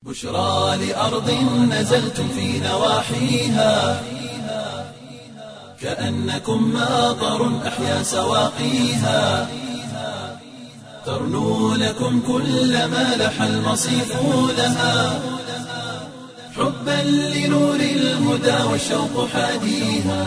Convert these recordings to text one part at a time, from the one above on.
بشرى لأرض نزلتم في نواحيها كأنكم ماطر أحيا سواقيها ترنو لكم كل ما لح المصيف لها حبا لنور الهدى والشوق حاديها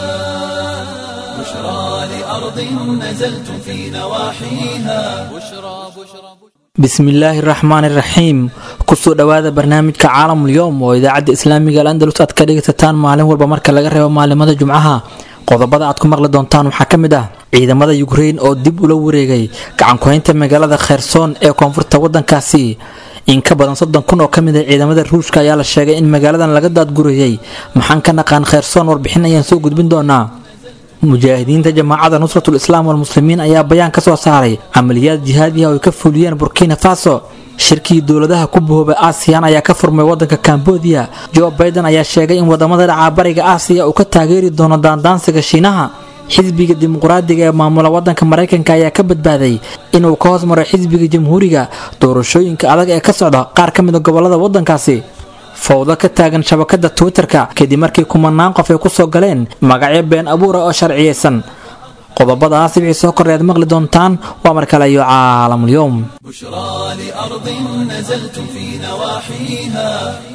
بشرى لأرض نزلتم في نواحيها بشرى بشرى bismillaahi raxmaani raxiim kusoo dhowaada barnaamijka caalamul yowm oo idaacadda islaamiga al andalus aad ka dhegaysataan maalin walba marka laga reebo maalimada jumcaha qodobada aad ku maqli doontaan waxaa ka mid ah ciidamada yukrein oo dib ula wareegay gacankuhaynta magaalada kherson ee koonfurta wadankaasi in ka badan soddon kun oo kamid ah ciidamada ruushka ayaa la sheegay in magaaladan laga daadgurayay maxaan ka naqaan kherson warbixin ayaan soo gudbin doonaa mujaahidiinta jamaacada nusratul islaam walmuslimiin ayaa bayaan ka soo saaray camaliyaad jihaadiah oo ay ka fuliyeen burkina faso shirkii dowladaha ku bahoobay aasiyan ayaa ka furmay wadanka kambodiya jo baiden ayaa sheegay in wadamada dhacaabariga aasiya uu ka taageeri doono daandaansiga shiinaha xisbiga dimuqraadiga ee maamula wadanka maraykanka ayaa ka badbaaday inuu ka hoos maray xisbiga jamhuuriga doorashooyinka adag ee ka socda qaar ka mid a gobolada wadankaasi fowdo ka taagan shabakada twitter-ka kadib markii kumanaan qof ay kusoo galeen magacyo been abuura oo sharciyeysan qodobadaas wixii soo korreed maqli doontaan waa mar kale iyo caalamulyoom بشرى لأرض نزلتم في نواحيها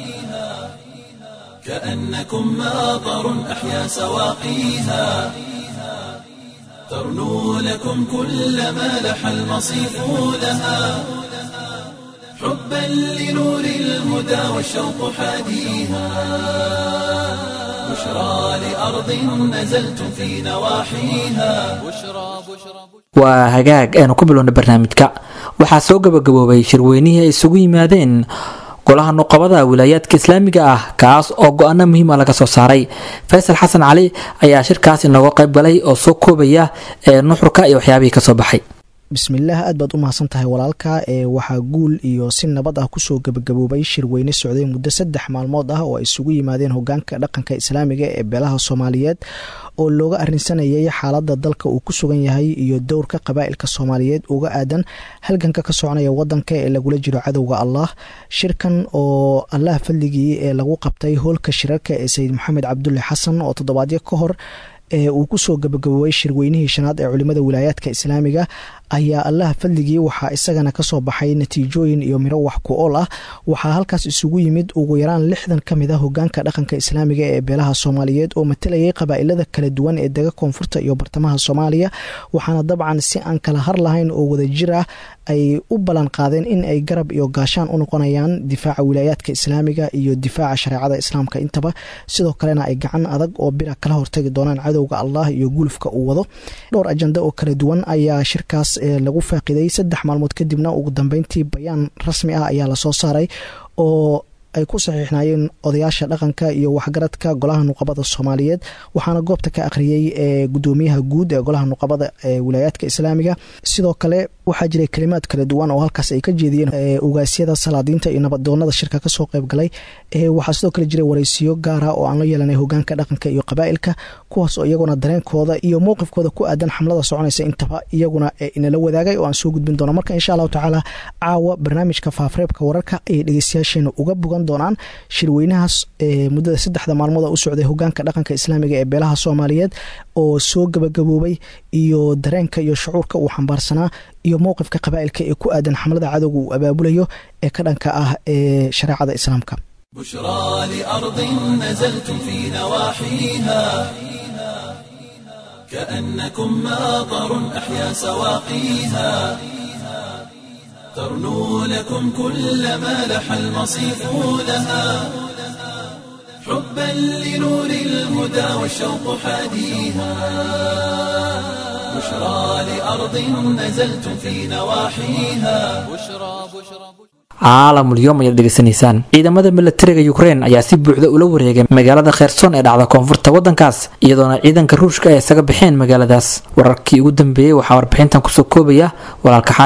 كأنكم ماطر أحيا سواقيها ترنو لكم كل ما لح المصيف لها حبا لنور الهدى والشوق حاديها بشرى لأرض نزلتم في نواحيها بشرى بشرى waa hagaag aynu ku bilowna barnaamijka waxaa soo gabagaboobay shirweynihii ay isugu yimaadeen golaha nuqabada wilaayaadka islaamiga ah kaas oo go-aano muhiima laga soo saaray faysal xasan cali ayaa shirkaas inooga qayb galay oo soo koobaya ee nuxurka iyo waxyaabihii kasoo baxay bismillaah aad baad u mahadsan tahay walaalka ee waxaa guul iyo si nabad ah kusoo gebagaboobay shirweyne socday muddo saddex maalmood ah oo ay isugu yimaadeen hogaanka dhaqanka islaamiga ee beelaha soomaaliyeed oo looga arinsanayay xaalada dalka uu ku sugan yahay iyo dowrka qabaa'ilka soomaaliyeed uga aadan halganka ka soconaya wadanka ee lagula jiro cadowga allah shirkan oo allah fadligii ee lagu qabtay hoolka shirarka ee sayid maxamed cabdulle xasan oo toddobaadyo ka hor ee uu kusoo gabagaboobay shirweynihii shanaad ee culimada wilaayaadka islaamiga ayaa allah fadligii waxaa isagana kasoo baxay natiijooyin iyo miro wax ku ool ah waxaa halkaas isugu yimid ugu yaraan lixdan ka mid a hogaanka dhaqanka islaamiga ee beelaha soomaaliyeed oo matalayay qabaa'ilada kala duwan ee dega koonfurta iyo bartamaha soomaaliya waxaana dabcan si aan kala har lahayn oo wadajir ah ay u ballan qaadeen in ay garab iyo gaashaan u noqonayaan difaaca wilaayaadka islaamiga iyo difaaca shareecada islaamka intaba sidoo kalena ay gacan adag oo bira kala hortagi doonaan cadowga allah iyo gulufka uu wado dhowr ajanda oo kala duwan ayaa shirkaas lagu faaqiday saddex maalmood kadibna ugu dambeyntii bayaan rasmi ah ayaa lasoo saaray oo ay ku saxiixnaayeen odayaasha dhaqanka iyo waxgaradka golaha nuqabada soomaaliyeed waxaana goobta ka akhriyey ee gudoomiyaha guud ee golaha nuqabada ee wilaayaadka islaamiga sidoo kale waxaa jiray kalimaad kala duwan oo halkaas ay ka jeediyeen ugaasyada salaadiinta iyo nabadoonada shirka kasoo qayb galay waxaa sidoo kale jiray wareysiyo gaara oo aan la yeelanay hogaanka dhaqanka iyo qabaa'ilka kuwaas oo iyaguna dareenkooda iyo mowqifkooda ku aadan xamlada soconaysa intaba iyaguna inala wadaagay oo aan soo gudbin doono marka insha allahu tacaala caawa barnaamijka faafreebka wararka ayay dhegeystayaasheena uga bogan doonaan shirweynahaas muddada saddexda maalmood u socday hogaanka dhaqanka islaamiga ee beelaha soomaaliyeed oo soo gabagaboobay iyo dareenka iyo shucuurka uu xambaarsanaa iyo mowqifka qabaa'ilka ee ku aadan xamlada cadowga uu abaabulayo ee ka dhanka ah ee shareecada islaamka بشرى لأرض نزلتم في نواحيها كأنكم ماطر أحيا سواقيها ترنو لكم كل ما لح المصيف لها حبا لنور الهدى والشوق حاديها بشرى لأرض نزلتم في نواحيها بشرى بشرى caalamulyoom ayaad dhegeysanaysaan ciidamada milatariga ukrein ayaa si buuxda ula wareegay magaalada kherson ee dhacda koonfurta wadankaas iyadoona ciidanka ruushka ay isaga baxeen magaaladaas wararkii ugu dambeeyey waxaa warbixintan kusoo koobaya walaalka xaaris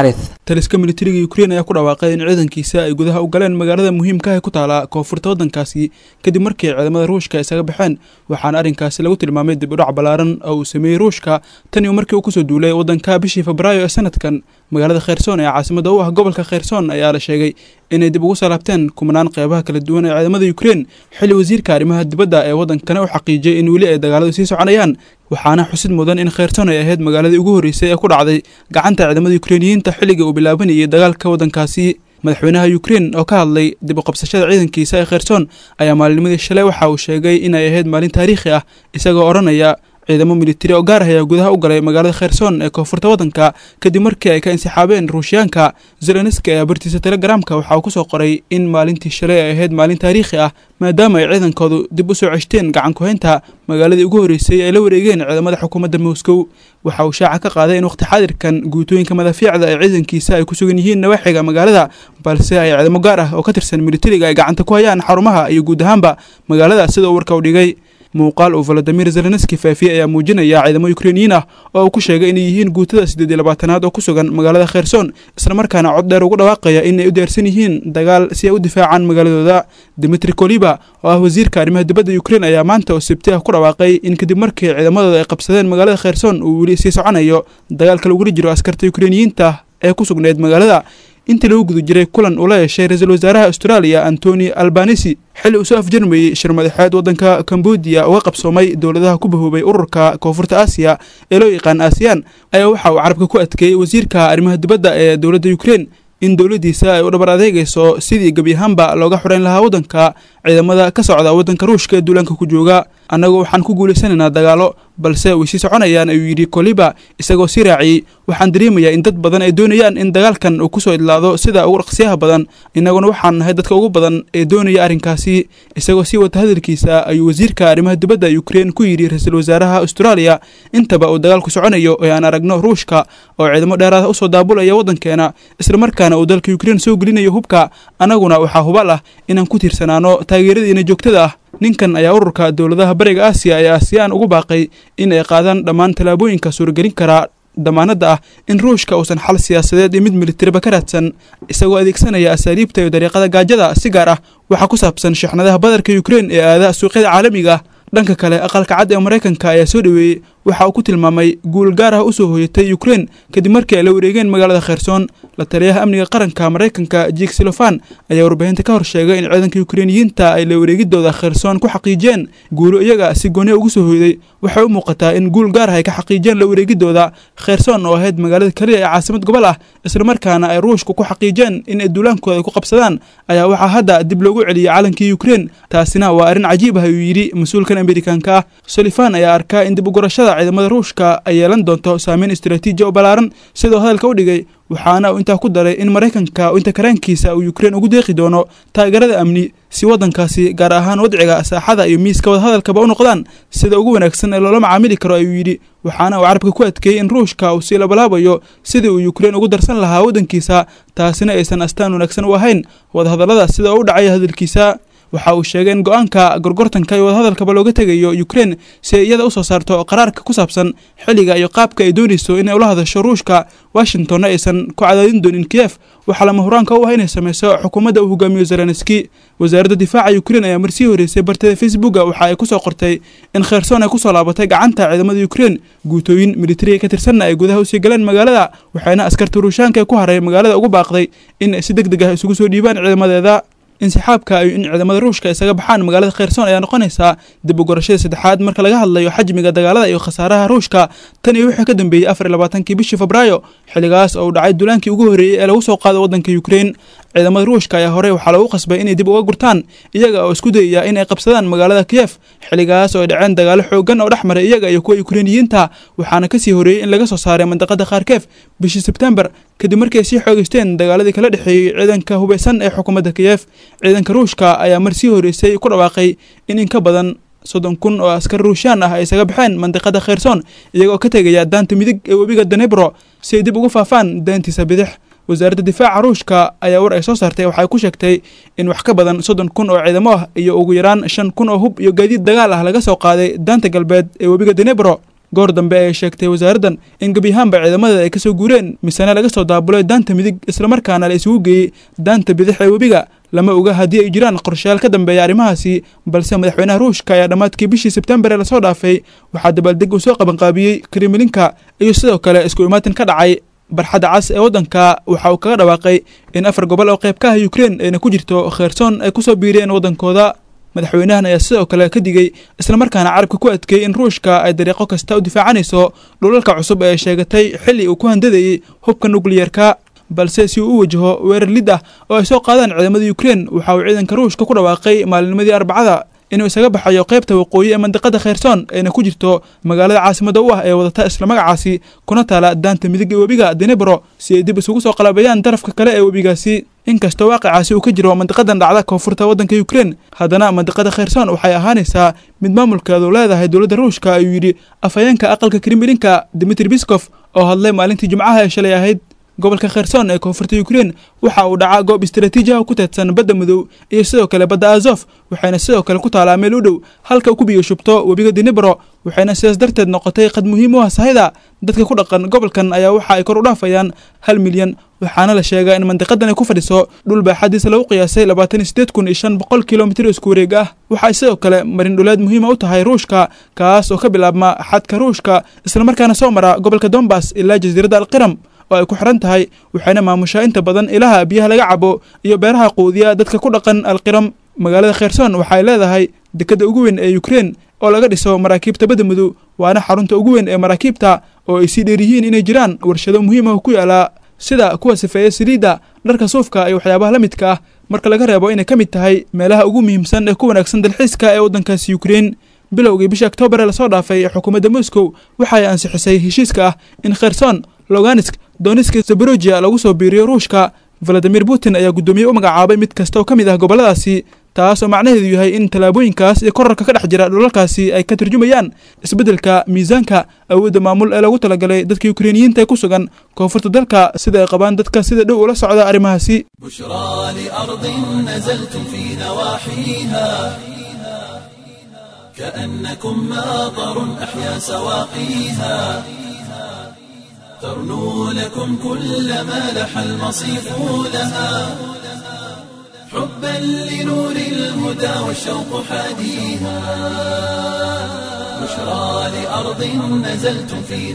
taliska militariga ukrein ayaa ku dhawaaqay in ciidankiisa ay gudaha u galeen magaalada muhiimka ah ee ku taala koonfurta waddankaasi kadib markii ciidamada ruushka isaga baxeen waxaana arrinkaasi lagu tilmaamay dib udhac ballaaran oo uu sameeyey ruushka tan iyo markii uu kusoo duulay waddanka bishii febraayo ee sanadkan magaalada kheyrsoon ee caasimada u ah gobolka kheyrsoon ayaa la sheegay inay dib ugu salaabteen kumanaan qeybaha kala duwan ee ciidamada ukrein xilli wasiirka arrimaha dibadda ee waddankana u xaqiijiyey in weli ay dagaaladu sii soconayaan waxaana xusid mudan in kheyrsoon ay ahayd magaaladii ugu horreysay ee ku dhacday gacanta ciidamada ukreiniyiinta xilligii uu bilaabanayay dagaalka waddankaasi madaxweynaha ukrein oo ka hadlay dib u qabsashada ciidankiisa ee kheyrsoon ayaa maalinimadii shalay waxa uu sheegay inay ahayd maalin taariikhi ah isagoo odhanaya ciidamo militari oo gaar ah ayaa gudaha u galay magaalada kheyrsoon ee koonfurta waddanka kadib markii ay ka insixaabeen ruushyaanka zelenski ayaa bartiisa telegramka waxa uu ku soo qoray in maalintii shalay ay ahayd maalin taariikhi ah maadaama ay ciidankoodu dib u soo ceshteen gacan ku-haynta magaaladii ugu horreysay ay la wareegeen ciidamada xukuumadda moscow waxa uu shaaca ka qaaday in waqti xaadirkan guutooyinka madaafiicda ee ciidankiisa ay ku sugan yihiin nawaaxiga magaalada balse ay ciidamo gaar ah oo ka tirsan militariga ay gacanta ku hayaan xarumaha iyo guud ahaanba magaalada sida uu warka u dhigay muuqaal uu valadimir zelenski faafiyey ayaa muujinaya ciidamo ukreiniyiin ah oo uu ku sheegay inay yihiin guutada siddeed iyo labaatanaad oo ku sugan magaalada kheyrsoon islamarkaana cod dheer ugu dhawaaqaya in ay u diyaarsan yihiin dagaal si ay u difaacaan magaaladooda dimitri koliba oo ah wasiirka arrimaha dibadda ukrein ayaa maanta oo sabti ah ku dhawaaqay in kadib markii ciidamadooda ay qabsadeen magaalada kheyrsoon uu weli sii soconayo dagaalka lagula jiro askarta ukreiniyiinta ee ku sugnayd magaalada intii lagu guda jiray kulan uu la yeeshay ra-iisul wasaaraha australia antoni albanisi xilli uu soo afjarmayey shir madaxeed waddanka cambodia uga qabsoomay dowladaha ku bahoobay ururka koonfurta aasiya ee loo yaqaan aasiyaan ayaa waxa uu carabka ku adkeeyey wasiirka arrimaha dibadda ee dowladda ukrein in dowladdiisa ay u dhabar adeegayso sidii gebi ahaanba looga xoreyn lahaa waddanka ciidamada ka socda waddanka ruushka ee duulaanka ku jooga annagu waxaan ku guulaysanaynaa dagaalo balse way sii soconayaan ayuu yidhi koliba isagoo sii raaciyey waxaan dareemayaa in dad badan ay doonayaan in dagaalkan uu kusoo idlaado sida ugu dhaqsiyaha badan innaguna waxaan nahay dadka ugu badan ee doonaya arrinkaasi isagoo sii wata hadalkiisa ayuu wasiirka arrimaha dibadda ukrein ku yidhi ra-iisul wasaaraha australia intaba uu dagaalku soconayo ee aan aragno ruushka oo ciidamo dheeraada usoo daabulaya waddankeena islamarkaana uu dalka ukrein soo gelinayo hubka annaguna waxaa hubal ah inaan ku tiirsanaano taageeradiina joogtada ah ninkan ayaa ururka dowladaha bariga aasiya ee aasiyaan ugu baaqay in ay qaadaan dhammaan tallaabooyinka suuragelin karaa damaanadda ah in ruushka uusan xal siyaasadeed iyo mid militariba ka raadsan isagoo adeegsanaya asaaliibta iyo dariiqada gaajada si gaar ah waxaa ku saabsan shixnadaha badarka ukrein ee aadaha suuqyada caalamiga ah dhanka kale aqalka cad ee maraykanka ayaa soo dhoweeyey waxa uu ku tilmaamay guul gaar ah usoo hoyatay ukrein kadib markii ay la wareegeen magaalada kheyrsoon la taliyaha amniga qaranka maraykanka jik silofan ayaa warbaahinta ka hor sheegay in ciidanka ukreiniyiinta ay la wareegidooda kheyrsoon ku xaqiijiyeen guulo iyaga si gooniya ugu soo hoyday waxay u muuqataa in guul gaar ah ay ka xaqiijiyeen la wareegidooda kheyrsoon oo ahayd magaalada keliya ee caasimad gobol ah islamarkaana ay ruushku ku xaqiijeen in ay duulaankooda ku qabsadaan ayaa waxaa hadda dib loogu celiyey calankii ukrein taasina waa arrin cajiib ah ayuu yidhi mas-uulkan amerikanka ah solifan ayaa arkaa in dib ugurashada ciidamada ruushka ay yeelan doonto saameyn istaraatiiji oo ballaaran sidoo hadalka u dhigay waxaana uu intaa ku daray in maraykanka inta karaankiisa uu ukrein ugu deeqi doono taageerada amni si waddankaasi gaar ahaan wadciga saaxada iyo miiska wadahadalkaba u noqdaan sida ugu wanaagsan ee loola macaamili karo ayuu yidhi waxaana uu carabka ku adkeeyey in ruushka uu sii labalaabayo sidii uu ukrein ugu darsan lahaa waddankiisa taasina aysan astaan wanaagsan u ahayn wadahadallada sida u dhacaya hadalkiisa waxa uu sheegay in go-aanka gorgortanka iyo wadahadalkaba looga tegayo ukrein si ay iyada usoo saarto qaraarka ku saabsan xilliga iyo qaabka ay doonayso inay ula hadasho ruushka washingtonna aysan ku cadaadin doonin kiyef waxaa lama huraanka u ah inay sameyso xukuumadda uu hogaamiyo zelenski wasaaradda difaaca ukrein ayaa marsii horeysay bartada facebooka waxa ay kusoo qortay in kheyrsoon ay kusoo laabatay gacanta ciidamada ukrein guutooyin militariga ka tirsanna ay gudaha usii galeen magaalada waxayna askarta ruushaanka ee ku haray magaalada ugu baaqday in ay si deg deg ah isugu soo dhiibaan ciidamadeeda insixaabka in ciidamada ruushka isaga baxaan magaalada kheyrsoon ayaa noqonaysaa dib u gorashada saddexaad marka laga hadlayo xajmiga dagaalada iyo khasaaraha ruushka tan iyo wixii ka dambeeyey afar iyo labaatankii bishii febraayo xilligaas oo uu dhacay duulaankii ugu horreeyey ee lagu soo qaado waddanka ukrein ciidamada ruushka ayaa horey waxaa lagu qasbay inay dib uga gurtaan iyaga oo isku dayaya inay qabsadaan magaalada kiyef xilligaas oo ay dhaceen dagaalo xoogan oo dhex maray iyaga iyo kuwa ukreiniyiinta waxaana kasii horeeyey in laga soo saaray mandaqada kharkef bishii sebtembar kadib markii ay sii xoogeysteen dagaaladii kala dhexeeyey ciidanka hubeysan ee xukuumadda kiyef ciidanka ruushka ayaa marsii horeysay ku dhawaaqay in in ka badan soddon kun oo askar ruushaan ah ay isaga baxeen mandiqada kheyrsoon iyagoo ka tegaya daanta midig ee webiga danebro si ay dib ugu faafaan daantiisa bidix wasaaradda difaaca ruushka ayaa war ay soo saartay waxay ku sheegtay in wax ka badan soddon kun oo ciidamo ah iyo ugu yaraan shan kun oo hub iyo gaadiid dagaal ah laga soo qaaday daanta galbeed ee webiga danebro goor dambe ayay sheegtay wasaaraddan in gebiyahaanba ciidamada ay kasoo guureen misena laga soo daabulay daanta midig islamarkaana la isugu geeyey daanta bidix ee webiga lama oga haddii ay jiraan qorshayaal ka dambeeya arrimahaasi balse madaxweynaha ruushka ayaa dhammaadkii bishii sebtembar ee lasoo dhaafay waxaa dabaaldeg uu soo qabanqaabiyey kremlinka iyo sidoo kale isku imaatin ka dhacay barxadda cas ee waddanka waxa uu kaga dhawaaqay in afar gobol oo qayb ka ah ukrein ayna ku jirto kheyrsoon ay kusoo biireen waddankooda madaxweynahan ayaa sidoo kale ka digey islamarkaana carabka ku adkeeyey in ruushka ay dariiqo kasta u difaacanayso dhulalka cusub ee sheegatay xilli uu ku handadayey hubka nukliyerka balse si uu u wajaho weerar lid ah oo ay soo qaadaan ciidamada ukrein waxa uu ciidanka ruushka ku dhawaaqay maalinimadii arbacada inuu isaga baxayo qaybta waqooyi ee mandiqada kheyrsoon ayna ku jirto magaalada caasimada u ah ee wadata isla magacaasi kuna taala daanta midig ee webiga denebro si ay dib isugu soo qalabeeyaan darafka kale ee webigaasi inkastoo waaqicaasi uu ka jiro mandiqadan dhacda koonfurta waddanka ukrein haddana mandiqada kheyrsoon waxay ahaanaysaa mid maamulkeedu leedahay dowladda ruushka ayuu yidhi afhayeenka aqalka kremlinka dimitri biskof oo hadlay maalintii jimcaha ee shalay ahayd gobolka kheyrsoon ee koonfurta ukrein waxa uu dhacaa goob istaraatiiji ah ku teedsan badda madow iyo sidoo kale badda azof waxayna sidoo kale ku taalaa meel u dhow halka uu ku biyo shubto webiga denebro waxayna sidaas darteed noqotay qad muhiim u ah sahayda dadka ku dhaqan gobolkan ayaa waxa ay kor u dhaafayaan hal milyan waxaana la sheegaa in mandiqadan ay ku fadhiso dhul baaxadiisa lagu qiyaasay labaatan iyo sideed kun iyo shan boqol kilomitir isku wareeg ah waxay sidoo kale marin dhuleed muhiima u tahay ruushka kaas oo ka bilaabma xadka ruushka islamarkaana soo mara gobolka dombas ilaa jasiiradda alqiram oo ay ku xiran tahay waxayna maamushaa inta badan ilaha biyaha laga cabo iyo beeraha quudiya dadka ku dhaqan alqiram magaalada kheyrsoon waxay leedahay dekadda ugu weyn ee ukrein oo laga dhiso maraakiibta badda madow waana xarunta ugu weyn ee maraakiibta oo ay sii dheer yihiin inay jiraan warshado muhiim ah ku yaala sida kuwa sifeeya saliidda dharka suufka iyo waxyaabaha la midka ah marka laga reebo inay ka mid tahay meelaha ugu muhiimsan ee ku wanaagsan dalxiiska ee waddankaasi ukrein bilowgii bisha oktoobar ee lasoo dhaafay xukuumadda moscow waxay ansixisay heshiiska ah in kherson loganisk doniska zaborojia lagu soo biiriyo ruushka valadimir putin ayaa guddoomiye u magacaabay mid kasta oo ka mid ah gobolladaasi taas oo macnaheedu yahay in tallaabooyinkaas iyo korarka ka dhex jira dhulalkaasi ay ka turjumayaan isbeddelka miisaanka awoodda maamul ee lagu talagalay dadka ukreiniyiinta ee ku sugan koonfurta dalka sida ay qabaan dadka sida dhow ula socda arrimahaasi بشرى لأرض نزلتم في نواحيها كأنكم ماطر أحيا سواقيها ترنو لكم كل ما لح المصيف لها حبا لنور الهدى والشوق حاديها بشرى لأرض نزلتم في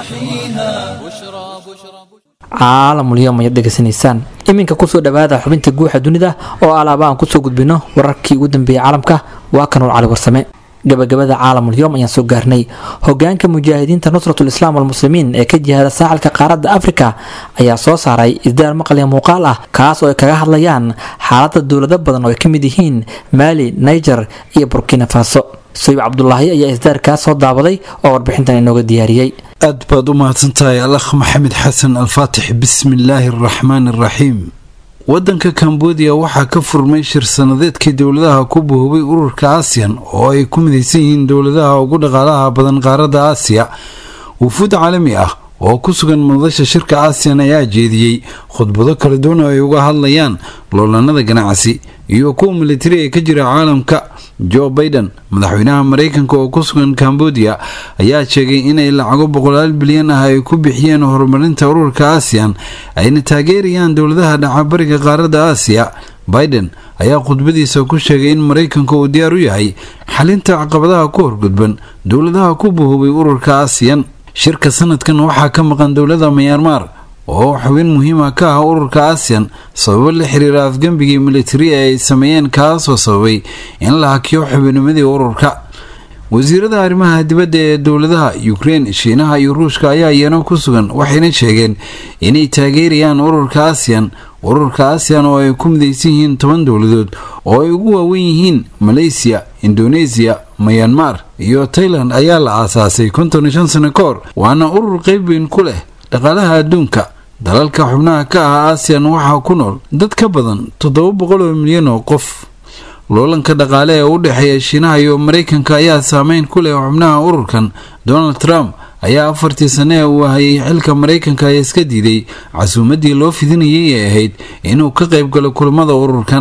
نواحيها بشرى بشرى caalamulyoom ayaad dhegeysanaysaan iminka kusoo dhowaada xubinta guuxa dunida oo alaaba aan kusoo gudbino wararkii ugu dambeeyey caalamka waa kanuur cali warsame gabagabada caalamulyoom ayaan soo gaarnay hogaanka mujaahidiinta nusratul islaam walmuslimiin ee ka jihada saaxilka qaaradda afrika ayaa soo saaray isdaar maqalya muuqaal ah kaas oo ay kaga hadlayaan xaalada dowlado badan oo ay ka mid yihiin maali niger iyo burkina faso sayib cabdulaahi ayaa isdaarkaas soo daabaday oo warbixintan inooga diyaariyey aad baad u mahadsantahay alakh maxamed xasan alfaatix bismi illaahi araxmaan araxiim waddanka kambodiya waxaa ka furmay shir sanadeedkii dowladaha ku buhubay ururka aasiyan oo ay ku midaysan yihiin dowladaha ugu dhaqaalaha badan qaaradda aasiya wufuud caalami ah oo ku sugan madasha shirka aasiyan ayaa jeediyey khudbado kala duwan oo ay uga hadlayaan loolanada ganacsi iyo kuwa militari ee ka jira caalamka jo baiden madaxweynaha mareykanka oo ku sugan kambodiya ayaa sheegay inay lacago boqolaal bilyan ah ay ku bixiyeen horumarinta ururka aasiyan ayna taageerayaan dowladaha dhacabariga qaaradda aasiya biden ayaa khudbadiisa ku sheegay in mareykanka uu diyaar u yahay xalinta caqabadaha ku horgudban dowladaha ku buhubay ururka aasiyan shirka sanadkan waxaa ka maqan dowlada mayaanmar oo xubin muhiima ka ah ururka aasiyan sababo la xiriira afgembigii militari ee ay sameeyeen kaasoo sababay in la hakiyo xubinimadii ururka wasiirada arrimaha dibadda ee dowladaha ukrein shiinaha iyo ruushka ayaa iyana ku sugan waxayna sheegeen inay taageerayaan ururka aasiyan ururka aasiyan oo ay ku midaysan yihiin toban dowladood oo ay ugu waawen yihiin maleysiya indoneesiya mayanmar iyo tailand ayaa la aasaasay konton iyo shan sano ka hor waana urur qeyb weyn ku leh dhaqaalaha adduunka dalalka xubnaha ka ah aasiyan waxaa ku nool dad ka badan toddoba boqol oo milyan oo qof loolanka dhaqaale ee u dhexeeya shiinaha iyo mareykanka ayaa saameyn ku leh xubnaha ururkan donald trump ayaa afartii sane ee uu hayay xilka mareykanka ee iska diiday casuumadii loo fidinayay ee ahayd inuu ka qayb galo kulamada ururkan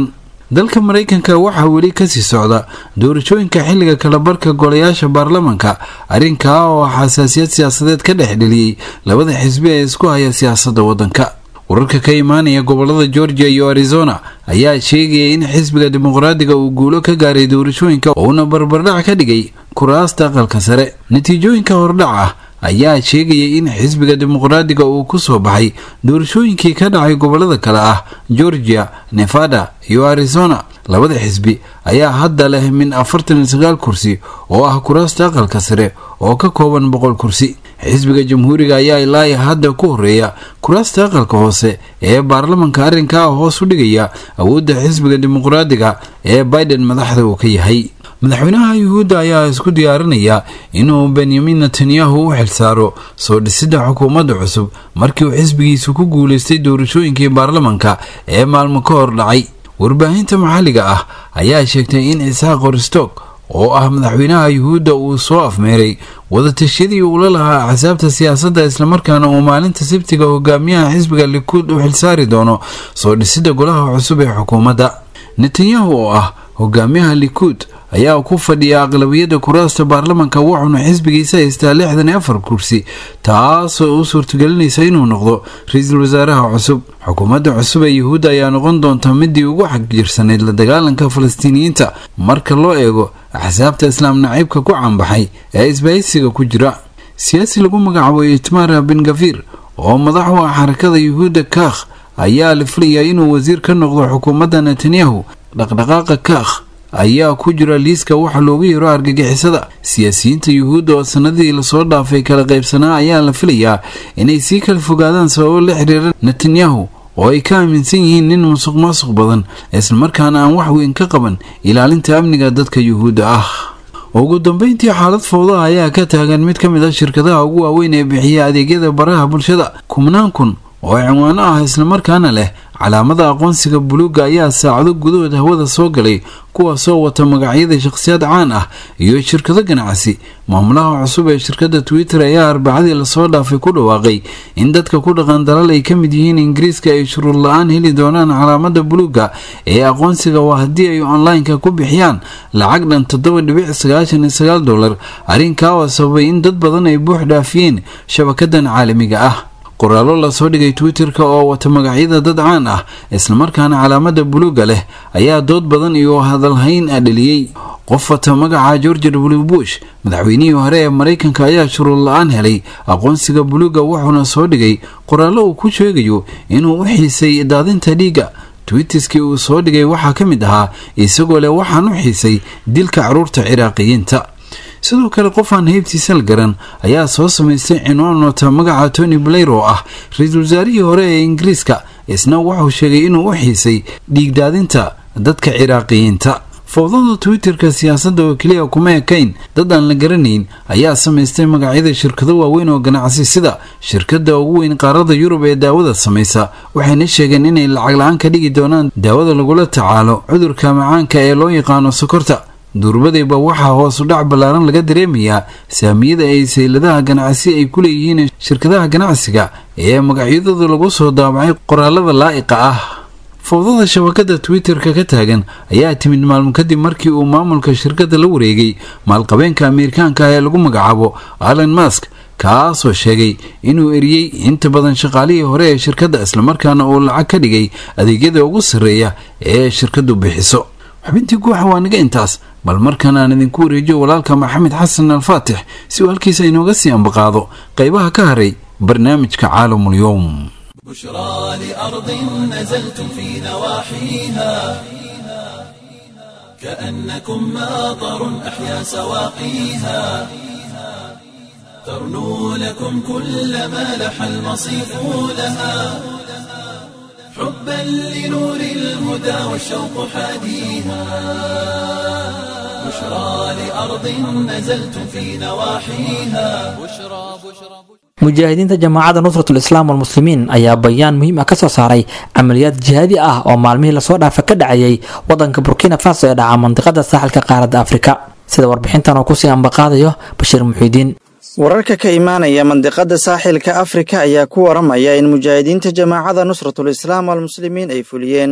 dalka maraykanka waxaa weli kasii socda doorashooyinka xilliga kalabarka golayaasha baarlamanka arrinkaa oo xasaasiyad siyaasadeed ka dhex dheliyey labada xisbi ee isku haya siyaasadda waddanka wararka ka imaanaya gobolada georgia iyo arizona ayaa sheegaya in xisbiga dimuqraadiga uu guulo ka gaaray doorashooyinka uuna barbardhac ka dhigay kuraasta aqalka sare natiijooyinka hordhac ah ayaa sheegaya in xisbiga dimuqraadiga uu ku soo baxay doorashooyinkii ka dhacay gobolada kale ah georgia nevada iyo arizona labada xisbi ayaa hadda leh min afartan iyo sagaal kursi oo ah kuraasta aqalka sare oo ka kooban boqol kursi xisbiga jamhuuriga ayaa ilaa hadda ku horeeya kuraasta aqalka hoose ee baarlamanka arrinkaa hoos u dhigaya awoodda xisbiga dimuqraadiga ee biden madaxda uu ka yahay madaxweynaha yuhuudda ayaa isku diyaarinaya inuu benyamin netanyahu u xilsaaro soo dhisidda xukuumadda cusub markii uu xisbigiisu ku guulaystay doorashooyinkii baarlamanka ee maalmo ka hor dhacay warbaahinta maxalliga ah ayaa sheegtay in isxaaq orstock oo ah madaxweynaha yuhuudda uu soo afmeeray wadatashyadii uula lahaa axsaabta siyaasadda islamarkaana uu maalinta sabtiga hogaamiyaha xisbiga likuud u xilsaari doono soo dhisidda golaha cusub ee xukuumadda netanyahu oo ah hogaamiyaha likuud ayaa ku fadhiya aqlabiyadda kuraasta baarlamanka wuxuuna xisbigiisa haystaa lixdan iyo afar kursi taasoo u suurtagelinaysa inuu noqdo ra-iisul wasaaraha cusub xukuumadda cusub ee yuhuudda ayaa noqon doonta midii ugu xagjirsanayd la dagaalanka falastiiniyiinta marka loo eego axsaabta islaam naciibka ku caanbaxay ee isbahaysiga ku jira siyaasi lagu magacaabo itmar bin gafir oo madax u ah xarakada yuhuudda kaakh ayaa la filayaa inuu wasiir ka noqdo xukuumadda netanyahu dhaqdhaqaaqa kaakh ayaa ku jira liiska waxa loogu yeero argagixisada siyaasiyiinta yuhuudda oo sanadii lasoo dhaafay kala qaybsanaa ayaa la filayaa inay sii kala fogaadaan sababo la xiriira netanyahu oo ay ka aaminsan yihiin nin musuq maasuq badan islamarkaana aan wax weyn ka qaban ilaalinta amniga dadka yuhuudda ah ugu dambeyntii xaalad fowdaha ayaa ka taagan mid ka mid a shirkadaha ugu waaweyn ee bixiya adeegyada baraha bulshada kumnaan kun oo cinwaano ah islamarkaana leh calaamada aqoonsiga buluugga ayaa saacado gudahood hawada soo galay kuwaasoo wata magacyada shakhsiyaad caan ah iyo shirkado ganacsi maamulaha cusub ee shirkadda twitter ayaa arbacadii lasoo dhaafay ku dhawaaqay in dadka ku dhaqan dalal ay ka mid yihiin ingiriiska ay shuruud la-aan heli doonaan calaamada buluugga ee aqoonsiga waa haddii ay online-ka ku bixiyaan lacag dhan toddoba dhibic sagaashan iyo sagaal dollar arrinkaa oo sababay in dad badan ay buux dhaafiyeen shabakadan caalamiga ah qoraallo lasoo dhigay twitter-ka oo wata magacyada dad caan ah islamarkaana calaamada buluugga leh ayaa dood badan iyo hadalhayn a dheliyey qof wata magaca george w bush madaxweynihii hore ee maraykanka ayaa shuruud la-aan helay aqoonsiga buluugga wuxuuna soo dhigay qoraallo uu ku sheegayo inuu u xiisay daadinta dhiigga twitiskii uu soo dhigay waxaa ka mid ahaa isagoo leh waxaan u xiisay dilka caruurta ciraaqiyiinta sidoo kale qof aan heybtiisa la garan ayaa soo samaystay cinwaan wata magaca tony blair oo ah ra-iisul wasaarihii hore ee ingiriiska isna wuxuu sheegay inuu u xiisay dhiigdaadinta dadka ciraaqiyiinta fowdada twitterka siyaasadda oo keliya kuma ekayn dad aan la garanayn ayaa samaystay magacyada shirkado waaweyn oo ganacsi sida shirkadda ugu weyn qaarada yurub ee daawada samaysa waxayna sheegeen inay lacag la-aan ka dhigi doonaan daawada lagula tacaalo cudurka macaanka ee loo yaqaano sokorta durbadayba waxaa hoosu dhac ballaaran laga dareemayaa saamiyada ay sayladaha ganacsi ay ku leeyihiin shirkadaha ganacsiga ee magacyadooda lagu soo daabacay qoraalada laa'iqa ah fowdada shabakada twitter-ka ka taagan ayaa timid maalmo kadib markii uu maamulka shirkadda la wareegay maalqabeenka ameerikaanka ah ee lagu magacaabo allan mask kaasoo sheegay inuu eriyey inta badan shaqaalihii hore ee shirkadda islamarkaana uu lacag ka dhigay adeegyada ugu sarreeya ee shirkaddu bixiso xubintii guuxa waa naga intaas bal markan aan idinku wareejiyo walaalka maxamed xasan alfaatix si uu halkiisa inooga sii ambaqaado qaybaha ka haray barnaamijka caalamul-yowm بشرى لأرض نزلتم في نواحيها كأنكم ماطر أحيا سواقيها ترنو لكم كل ما لح المصيف لها حبا لنور الهدى والشوق حاديها بشرى لأرض نزلتم في نواحيها بشرى بشرى mujaahidiinta jamaacadda nusratul islaam walmuslimiin ayaa bayaan muhiim ah kasoo saaray camaliyaad jihaadi ah oo maalmihii lasoo dhaafa ka dhacayay wadanka burkina faso ee dhaca mandiqada saaxilka qaaradda afrika sida warbixintan oo kusii ambaqaadayo bashiir muxiidiin wararka ka imaanaya mandiqada saaxilka afrika ayaa ku waramaya in mujaahidiinta jamaacada nusratul islaam walmuslimiin ay fuliyeen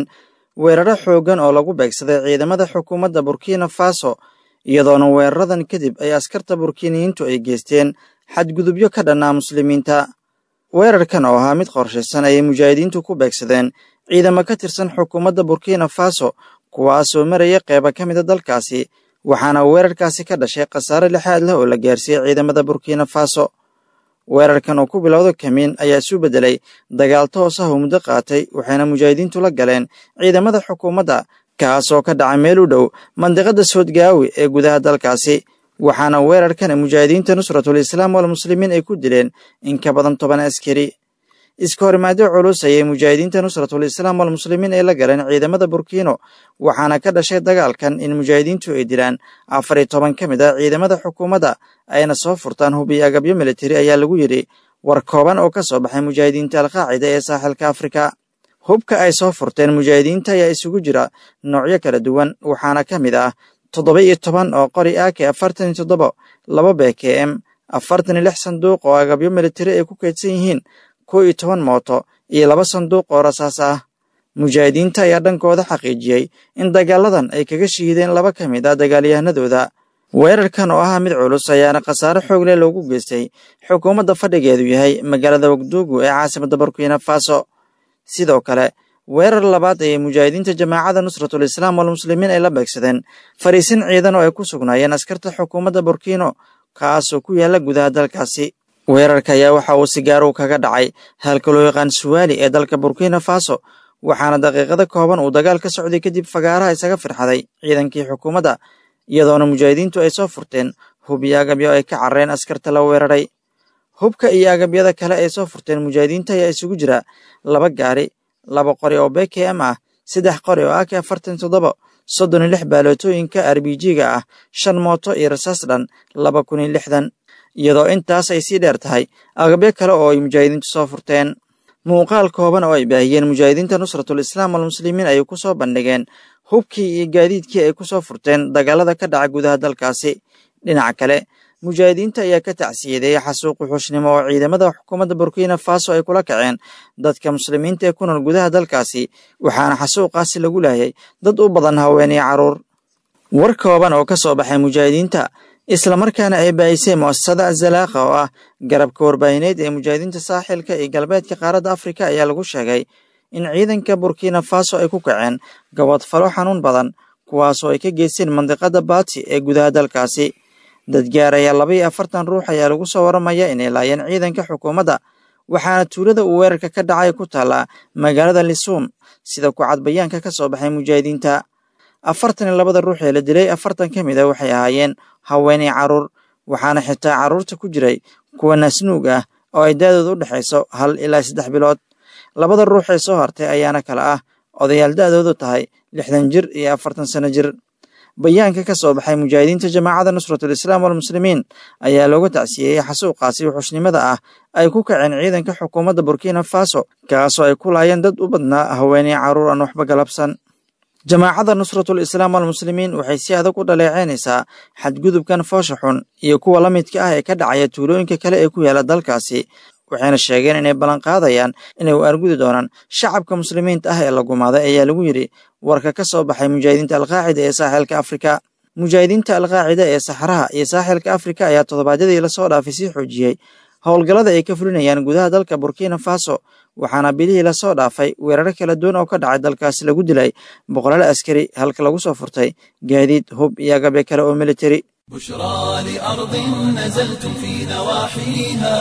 weeraro xooggan oo lagu beegsaday ciidamada xukuumadda burkina faso iyadoona weeraradan kadib ay askarta burkiiniyiintu ay geysteen xadgudubyo ka dhannaa muslimiinta weerarkan oo ahaa mid qorshaysan ayay mujaahidiintu ku beegsadeen ciidamo ka tirsan xukuumadda burkina faso kuwaasoo maraya qeyba ka mida dalkaasi waxaana weerarkaasi ka dhashay khasaare lixaad leh oo la gaarsiiyey ciidamada burkina faso weerarkan oo ku bilowda kamiin ayaa isu beddelay dagaal toos ah oo muddo qaatay waxayna mujaahidiintu la galeen ciidamada xukuumadda kaasoo ka dhacay meel u dhow mandiqada soodgaawi ee gudaha dalkaasi waxaana weerarkan mujaahidiinta nusratul islaam walmuslimiin ay ku dileen in ka badan toban askari iska horimaadyo culus ayay mujaahidiinta nusratul islaam walmuslimiin ay la galeen ciidamada burkiino waxaana ka dhashay dagaalkan in mujaahidiintu ay dilaan afar iyo toban ka mid ah ciidamada xukuumadda ayna soo furtaan hub iyo agabyo militari ayaa lagu yidhi war kooban oo ka soo baxay mujaahidiinta alqaacida ee saaxilka afrika hubka ay soo furteen mujaahidiinta ayaa isugu jira noocyo kala duwan waxaana ka mid ah toddoba iyo toban oo qori ake afartan iyo toddoba laba b k m afartan iyo lix sanduuq oo agabyo militari ay ku kaydsan yihiin kow iyo toban mooto iyo laba sanduuq oo rasaas ah mujaahidiinta ayaa dhankooda xaqiijiyey in dagaaladan ay kaga shiideen laba ka mid ah dagaalyahanadooda weerarkan oo ahaa mid culus ayaana khasaare xoog leh loogu geystay xukuumadda fadhigeedu yahay magaalada wagduugu ee caasimadda burkina faso sidoo kale weerar labaad ayay mujaahidiinta jamaacada nusratul islaam walmuslimiin ay la beegsadeen fariisin ciidan oo ay ku sugnaayeen askarta xukuumadda burkino kaasoo ku yaalla gudaha dalkaasi weerarka ayaa waxa uu si gaar uu kaga dhacay halka loo yaqaan suwaali ee dalka burkina faso waxaana daqiiqada kooban uu dagaal ka socday kadib fagaaraha isaga firxaday ciidankii xukuumadda iyadoona mujaahidiintu ay soo furteen hub iyo agabyo ay ka carreen askarta la weeraray hubka iyo agabyada kale ay soo furteen mujaahidiinta ayaa isugu jira laba gaari laba qori oo b k m ah saddex qori oo ak afartan toddoba soddon iyo lix baalootooyinka arbijiga ah shan mooto iyo rasaas dhan laba kun iyo lixdan iyadoo intaas ay sii dheer tahay agabyo kale oo ay mujaahidiintu soo furteen muuqaal kooban oo ay baahiyeen mujaahidiinta nusratul islaam walmuslimiin ayay ku soo bandhigeen hubkii iyo gaadiidkii ay ku soo furteen dagaalada ka dhaca gudaha dalkaasi dhinaca kale mujaahidiinta ayaa ka tacsiyadeeyay xasuuq wuxuushnimo oo ciidamada xukuumadda burkina faso ay kula kaceen dadka muslimiinta ee ku nool gudaha dalkaasi waxaana xasuuqaasi lagu laayay dad u badan haween iyo carruur war kooban oo ka soo baxay mujaahidiinta islamarkaana ay baahisay mu'asasada azalaaqa oo ah garabka warbaahineed ee mujaahidiinta saaxilka iyo galbeedka qaaradda afrika ayaa lagu sheegay in ciidanka burkina faso ay ku kaceen gabadfalo xanuun badan kuwaasoo ay ka geysteen mandiqada baati ee gudaha dalkaasi dad gaaraya laba iyo afartan ruux ayaa lagu soo waramaya inay laayeen ciidanka xukuumadda waxaana tuulada uu weerarka ka dhacay ku taallaa magaalada lisuum sida ku cadbayaanka ka soo baxay mujaahidiinta afartan iyo labada ruux ee la dilay afartan ka mid a waxay ahaayeen haweenay carruur waxaana xitaa carruurta ku jiray kuwa naasnuug ah oo ay daadooda u dhexayso hal ilaa saddex bilood labada ruux ee soo hartay ayaana kale ah odayaal da-doodu tahay lixdan jir iyo afartan sano jir bayaanka ka soo baxay mujaahidiinta jamaacada nusratul islaam walmuslimiin ayaa looga tacsiyeeyey xasuuqaasi wuxuushnimada ah ay ku kaceen ciidanka xukuumadda burkina faso kaasoo ay ku laayeen dad u badnaa haweeney carruur aan waxba galabsan jamaacada nusratul islaam walmuslimiin waxay si adag u dhaleeceynaysaa xadgudubkan foosha xun iyo kuwa la midka ah ee ka dhacaya tuulooyinka kale ee ku yaala dalkaasi waxayna sheegeen inay ballanqaadayaan inay u argudi doonaan shacabka muslimiinta ah ee la gumaaday ayaa lagu yidhi warka ka soo baxay mujaahidiinta alqaacida ee saaxilka afrika mujaahidiinta alqaacida ee saxaraha iyo saaxilka afrika ayaa toddobaadyadii lasoo dhaafay sii xoojiyey howlgallada ay ka fulinayaan gudaha dalka burkina faso waxaana bilihii lasoo dhaafay weeraro kala duwan oo ka dhacay dalkaasi lagu dilay boqolaal askari halka lagu soo furtay gaadiid hub iyo agabyo kale oo militari بشرى لأرض نزلتم في نواحيها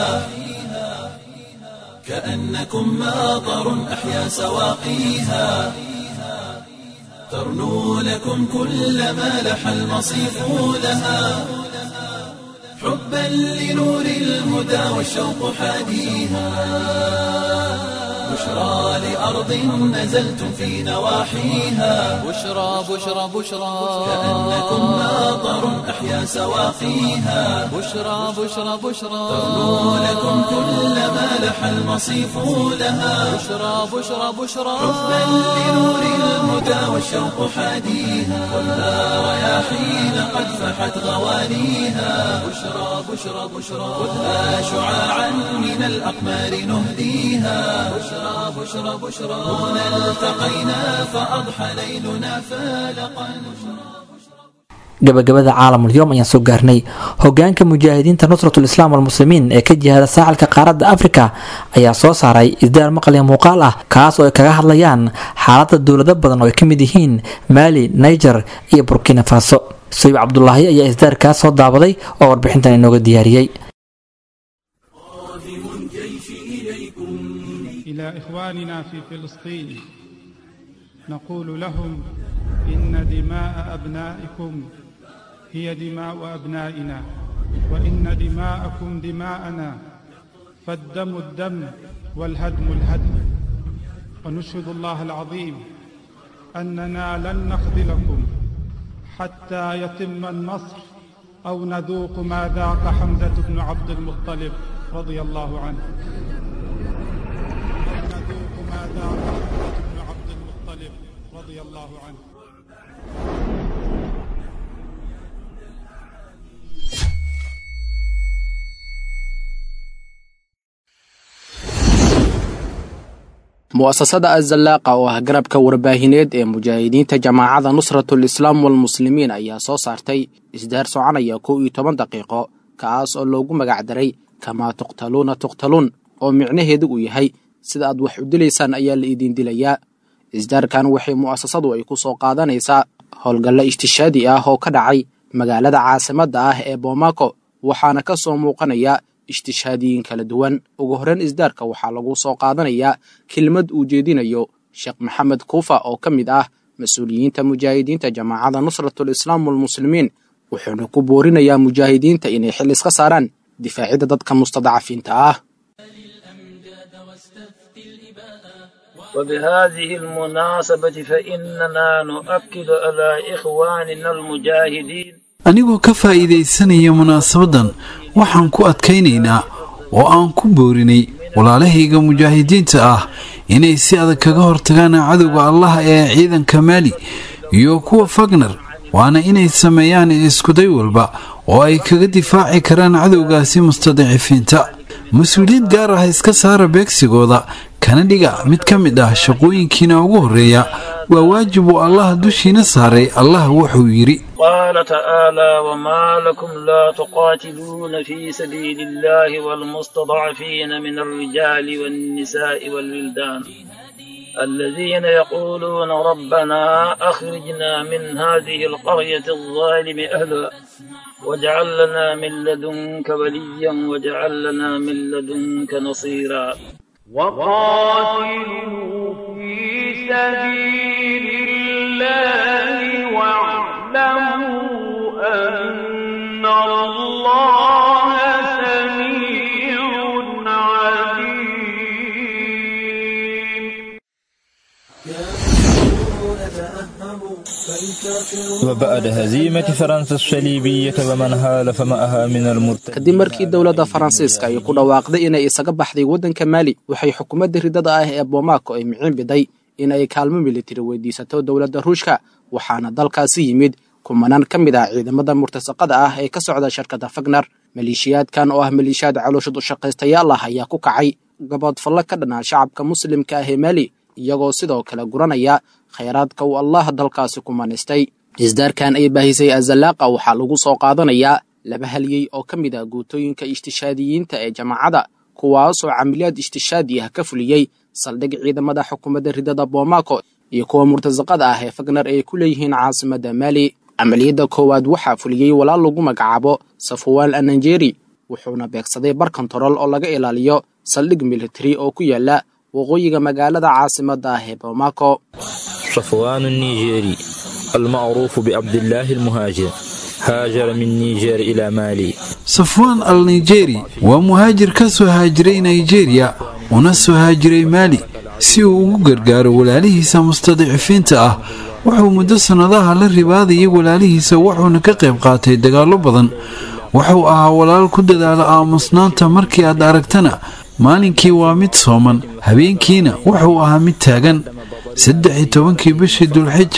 كأنكم ماطر أحيا سواقيها ترنو لكم كل ما لح المصيف لها حبا لنور الهدى والشوق حاديها بشرى لأرض نزلتم في نواحيها بشرى بشرى بشرى كأنكم ماطر أحيا سواقيها بشرى بشرى بشرى ترنو لكم كل ما لح المصيف لها بشرى بشرى بشرى حبا لنور الهدى والشوق حاديها خذها رياحين قد فحت غوانيها بشرى بشرى بشرى خذها شعاعا من الأقمار نهديها بشرى بشرى بشرى بشرى هنا التقينا فأضحى ليلنا فالقا gabagabada caalamulyoom ayaan soo gaarnay hogaanka mujaahidiinta nusratul islaam walmuslimiin ee ka jihada saaxilka qaaradda afrika ayaa soo saaray isdaar maqliya muuqaal ah kaas oo ay kaga hadlayaan xaaladda dowlado badan oo ay ka mid yihiin maali niger iyo burkina faso sayib cabdulaahi ayaa isdaarkaas soo daabaday oo warbixintan inooga diyaariyey إلى إخواننا في فلسطين نقول لهم إن دماء أبنائكم هي دماء أبنائنا وإن دماءكم دماءنا فالدم الدم والهدم الهدم ونشهد الله العظيم أننا لن نخذلكم حتى يتم النصر أو نذوق ما ذاق حمزة بن عبد المطلب رضي الله عنه نذوق ما ذاق حمزة بن عبد المطلب رضي الله عنه mu'asasada azallaaqa oo ah garabka warbaahineed ee mujaahidiinta jamaacada nusratul islaam walmuslimiin ayaa soo saartay isdaar soconaya kow iyo toban daqiiqo kaas oo loogu magacdaray kamaa tuqtaluuna tuqtaluun oo micnaheedu uu yahay sida aad wax u dilaysaan ayaa la idiin dilayaa isdaarkan waxay mu'asasadu ay ku soo qaadanaysaa howlgallo ishtishaadi ah oo ka dhacay magaalada caasimadda ah ee boomako waxaana ka soo muuqanaya ishtishaadiyiin kala duwan ugu horreyn isdaarka waxaa lagu soo qaadanayaa kelmad uu jeedinayo sheekh maxamed kuufa oo ka mid ah mas-uuliyiinta mujaahidiinta jamaacada nusratul islaam walmuslimiin wuxuuna ku boorinayaa mujaahidiinta inay xil iska saaraan difaacidda dadka mustadcafiinta ah وبهذه المناسبة فإننا نؤكد على إخواننا المجاهدين anigoo ka faa'iidaysanaya munaasabaddan waxaan ku adkaynaynaa oo aan ku boorinay walaalahayga mujaahidiinta ah inay si adag kaga hortagaan cadowga allah ee ciidanka maali iyo kuwa fagner waana inay sameeyaan iskuday walba oo ay kaga difaaci karaan cadowgaasi mustadicifiinta mas-uuliyad gaar ah iska saara beegsigooda kana dhiga mid ka mid ah shaqooyinkiina ugu horreeya waa waajib uu allah dushiina saaray allah wuxuu yidhi قال تعالى وما لكم لا تقاتلون في سبيل الله والمستضعفين من الرجال والنساء والولدان الذين يقولون ربنا أخرجنا من هذه القرية الظالم أهلها واجعل لنا من لدنك وليا واجعل لنا من لدنك نصيرا وقاتلوا في سبيل الله واعلموا أن الله سميع عليم وبعد هزيمة فرنسا الصليبية ومن هالف معها من المرتدين kadib markii dowladda faransiiska ay ku dhawaaqday inay isaga baxday waddanka maali waxay xukuumadda ridada ah ee boomako ay micin biday in ay kaalmo militari weydiisato dowladda ruushka waxaana dalkaasi yimid kumanaan ka mid ah ciidamada murtasaqada ah ee ka socda shirkadda fagner maleeshiyaadkan oo ah maleeshiyaad calooshad u shaqaystayaal ah ayaa ku kacay gaboodfallo ka dhanaa shacabka muslimka ah ee maali iyagoo sidoo kale guranaya khayraadka uu allah dalkaasi ku manaystay isdaarkan ay baahisay azallaaqa waxaa lagu soo qaadanayaa laba halyey oo ka mid ah guutooyinka ishtishaadiyiinta ee jamaacada kuwaasoo camiliyaad ishtishaadi ah ka fuliyey saldhig ciidamada xukuumadda ridada boomako iyo kuwa murtasaqada ah ee fagner ay ku leeyihiin caasimadda maali camaliyadda koowaad waxaa fuliyey walaal lagu magacaabo safuwaan ananjeri wuxuuna beegsaday bar kontarool oo laga ilaaliyo saldhig militari oo ku yaala waqooyiga magaalada caasimadda ah ee boomako صفوان النيجيري المعروف بعبد الله المهاجر هاجر من نيجير إلى مالي safwaan al nigeri waa muhaajir ka soo haajiray nigeria una soo haajiray maali si uu ugu gargaaro walaalihiisa mustadicifiinta ah wuxuu muddo sannadaha la ribaadayay walaalihiisa wuxuuna ka qayb qaatay dagaallo badan wuxuu ahaa walaal ku dadaala aamusnaanta markii aad aragtana maalinkii waa mid sooman habeenkiina wuxuu ahaa mid taagan saddex iyo tobankii bishii dulxij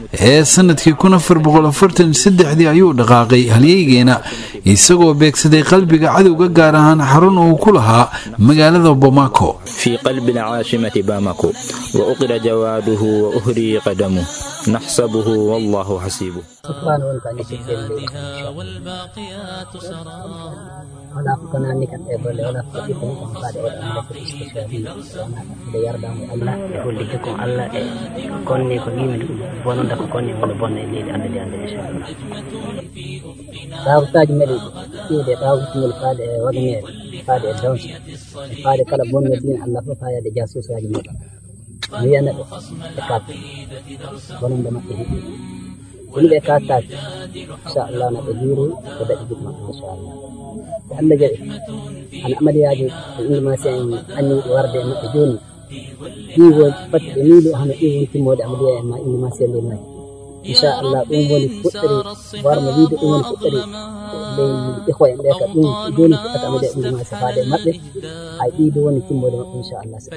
ee sanadkii kun afar boqol afartan saddexdii ayuu dhaqaaqay halyeygeena isagoo beegsaday qalbiga cadowga gaar ahaan xarun uu ku lahaa magaalada bomaako في قلب العاصمة باماكو وأقر جواده وأهري قدمه نحسبه والله حسيبه شكرا ولك والباقيات سرار ولا كنا نكن إبل ولا كتب نكن بعد ولا نكن استشهادي ولا يرضى الله يقول لكم الله كوني كوني من بونو دك كوني من بونو اللي عند دي عند إن شاء الله تاو تاج ملي كده تاو ملي فاد ودنيا فاد دونس فاد كلا بونو دين الله فايا دي جاسوس يا جماعه ويانا تكات بونو دما ini ɓe katat inchallah no ɓe juuri ɓe daɗi gidma inchallah ɓe allah jaɓi ana amaliyaji e inde ma si en anniɓe warde e maɓɓe joni ɗiwo fatti ɓe miili hono ɗi woni timmode amaliya en ma inde ma si en ley mayi inchallah ɗum woni fuɗɗori warmo wiide ɗum woni fuɗɗori ley ihwa en ɓe ka ɗum joni fuɗɗata amaliya inde ma si faade maɓɓe hay ɗiɗo woni timmode maɓɓe inchallah so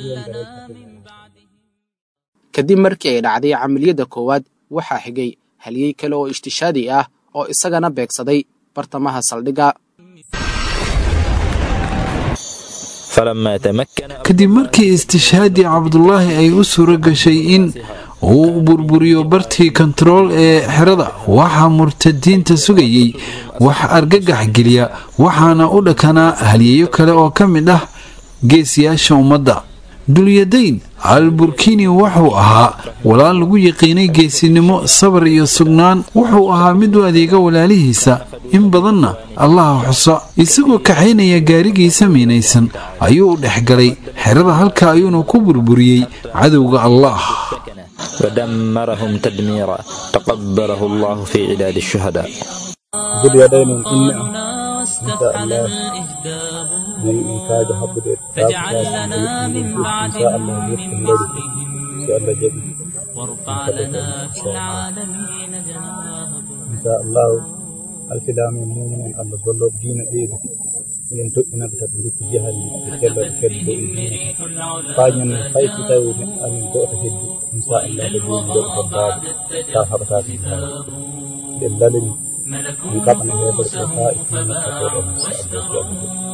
kadib markii ay dhacday camaliyadda koowaad waxaa xigay halyey kale oo ishtishaadi ah oo isagana beegsaday bartamaha saldhigga فلما تمكن kadib markii istishhaadii cabdulaahi ay u suuro gashay in uu burburiyo bartii kontarool ee xerada waxaa murtadiinta sugayey wax argagax geliya waxaana u dhakanaa halyeeyo kale oo ka mid ah geesiyaasha ummadda dulyadayn al burkini wuxuu ahaa walaal lagu yaqiinay geesinimo sabar iyo sugnaan wuxuu ahaa mid u adeega walaalihiisa in badanna allaha xuso isagoo kaxaynaya gaarigiisa miinaysan ayuu u dhex galay xerada halka ayuuna ku burburiyey cadowga allah ودمرهم تدميرا تقبله الله في عداد الشهداء باليدين إن إن شاء الله من إنتاج حبد فاجعل لنا من إن بعد شاء الله يفتح لدي إن شاء الله جدي وارفع لنا في العالمين جناحه إن شاء الله الفلام المؤمنين الله ظلوا دين إيه yen toɓɓina ɓe tati dukku jahal kella kedi dow dina fañan fay si tawi amin goto heddi inchallah ko joni goɗo hebbade ta haɓatake ɓe lalani min kaɓana heɓere ko fa ifinaatoɗo inchallah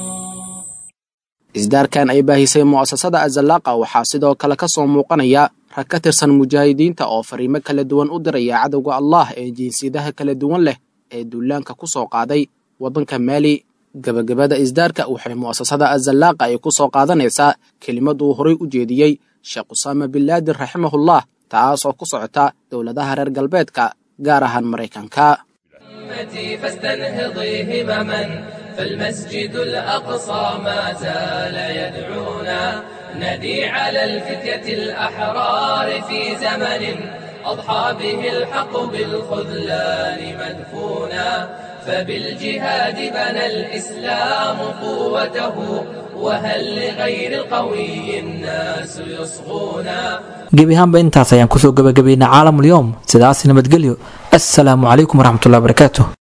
isdaarkan ay baahisay mu'asasada azallaaqa waxaa sidoo kale ka soo muuqanaya rag ka tirsan mujaahidiinta oo fariimo kala duwan u diraya cadowga allah ee jinsiyadaha kala duwan leh ee duulaanka ku soo qaaday waddanka maali gebagabada isdaarka waxay mu'asasada azallaaqa ay ku soo qaadanaysaa kelimad uu horay u jeediyey sheekh usaama bin laadin raximahullah taas oo ku socota dowladaha reer galbeedka gaar ahaan maraykanka أمتي فاستنهضي همما فالمسجد الأقصى ما زال يدعونا ندي على الفتية الأحرار في زمن أضحى به الحق بالخذلان مدفونا فبالجهاد بنى الإسلام قوته وهل لغير القوي الناس يصغونا gebi ahaanba intaas ayaan kusoo gabagabaynay caalamulyoom sidaas nabadgelyo assalaamu calaykum waraxmatullahi wabarakaatu